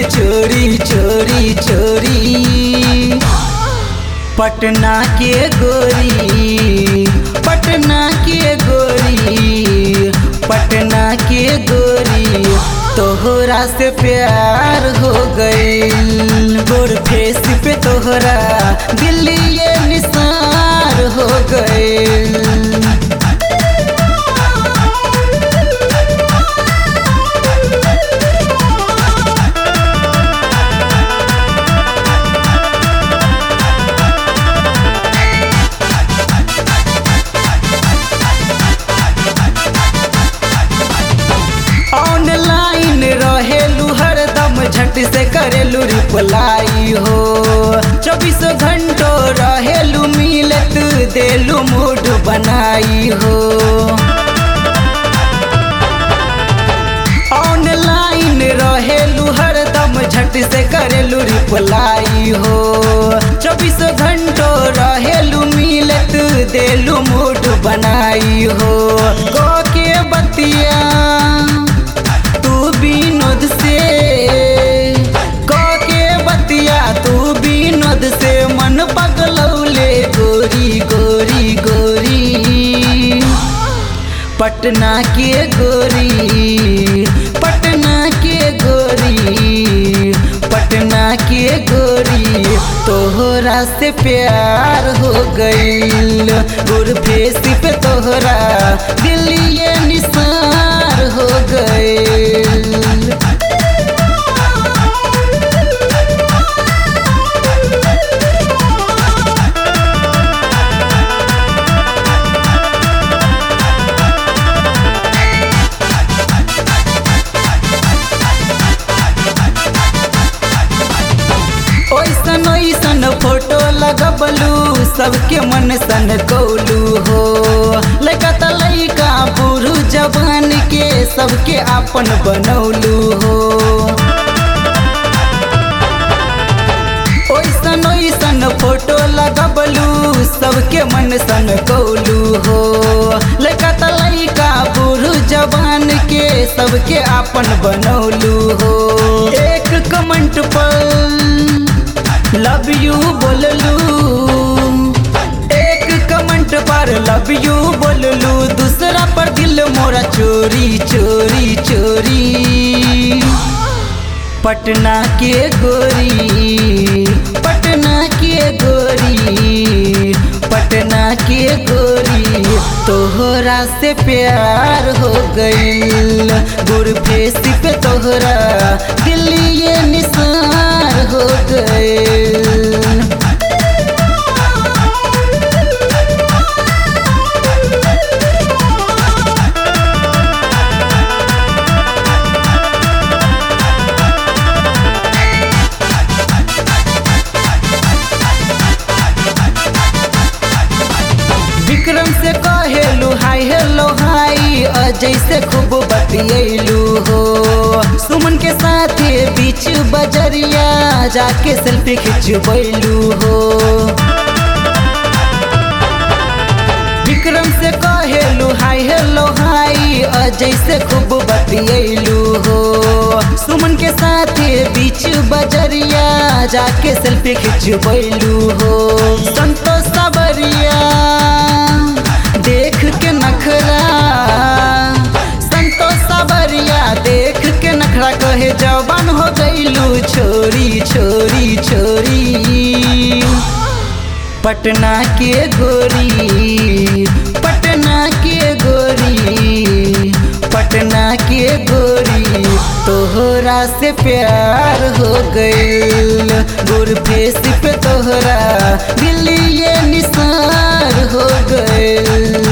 चोरी चोरी चोरी पटना के गोरी पटना के गोरी पटना के गोरी तोहरा से प्यार हो गई गोर फेस पे तोहरा दिल्ली ये निसार हो गई ऑनलाइन रहेलू हरदम झट से करेलू रिप्लाई हो चौबीसों घंटो रहेलू मिलत देलू मूड बनाई हो ऑनलाइन रहेलू हरदम झट से करेलू रिप्लाई हो चौबीसों घंटो रहेलू मिलत देलू मूड बनाई हो गो के बतिया तू विनोद से क के बतिया तू विनोद से मन पगलौले गोरी गोरी गोरी पटना के गोरी पटना के गोरी पटना के गोरी तोहरा से प्यार हो गईल गुर फेस पे तोहरा दिल्ली ये निसार हो गईल ओइसन ओइसन फोटो लगबलू सबके मन सन कौलू हो लड़का त लड़का बूढ़ू जवान के सबके आपन बनौलू हो ओइसन ओइसन फोटो लगबलू सबके मन सन कौलू हो लड़का त लड़का बूढ़ू जवान के सबके आपन बनौलू हो एक कमेंट पर लव यू बोललू एक कमेंट पर लव यू बोललू दूसरा पर दिल मोरा चोरी चोरी चोरी पटना के गोरी पटना के गोरी पटना के गोरी तोहरा से प्यार हो गईल गुर फेस पे तोहरा दिल्ली ये निसार हो गईल विक्रम से कहेलू हाय हेलो हाय अजय से खूब बतियलू हो सुमन के साथ बीच बजरिया जाके सेल्फी खिंचबैलू हो विक्रम से कहेलू हाय हेलो हाय अजय से खूब बतियलू हो सुमन के साथ बीच बजरिया जाके सेल्फी खिंचबैलू हो संतोष सबरिया देख के नखरा संतोष सबरिया देख के नखरा कहे जवान हो गईलू छोरी छोरी छोरी पटना के गोरी पटना के गोरी पटना के गोरी तोहरा से प्यार हो गईल गुर फेस पे तोहरा दिल्ली ये निसार हो गईल